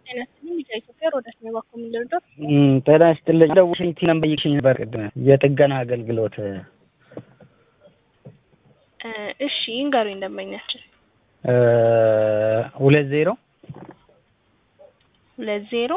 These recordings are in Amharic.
ጤና ይስጥልኝ ቢጫ ኢትዮጵያ ሮዳስ ነው ባኮ የምንደርደው ጤና ይስጥልኝ ደውሽኝ ነበር ይክሽኝ ነበር ቅድም የጥገና አገልግሎት እሺ ይንገሩኝ ደንበኛችን ሁለት ዜሮ ሁለት ዜሮ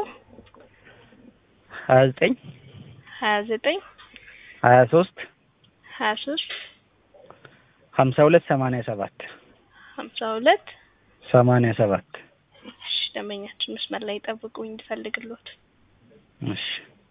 ሀያ ዘጠኝ ሀያ ዘጠኝ ሀያ ሶስት ሀያ ሶስት ሀምሳ ሁለት ሰማንያ ሰባት ሀምሳ ሁለት ሰማንያ ሰባት እሺ ደንበኛችን መስመር ላይ ጠብቁኝ እንድፈልግሎት እሺ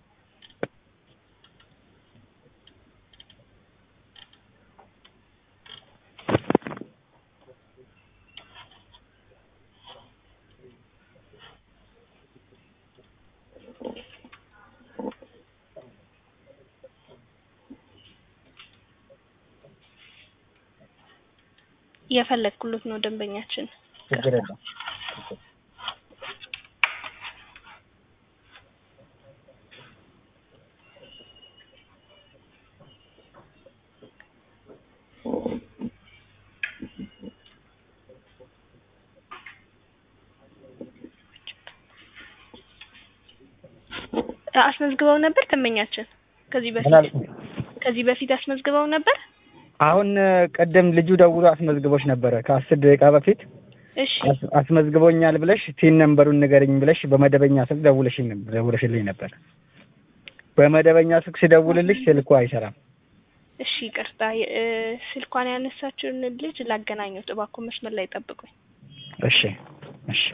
እየፈለግኩሎት ነው ደንበኛችን ችግር የለም አስመዝግበው ነበር ደንበኛችን ከዚህ ምን በፊት አልሽኝ? ከዚህ በፊት አስመዝግበው ነበር አሁን ቅድም ልጁ ደውሎ አስመዝግቦች ነበረ ከአስር ደቂቃ በፊት እሺ አስ- አስመዝግቦኛል ብለሽ ቲን ነምበሩን ንገረኝ ብለሽ በመደበኛ ስልክ ደውለሽኝ ነበር ደውለሽልኝ ነበር። በመደበኛ ስልክ ሲደውልልሽ ስልኩ አይሰራም። እሺ ይቅርታ የ- እ፣ ስልኳን ያነሳችውን ልጅ ላገናኘው እባክዎ መስመር ላይ ጠብቁኝ እሺ እሺ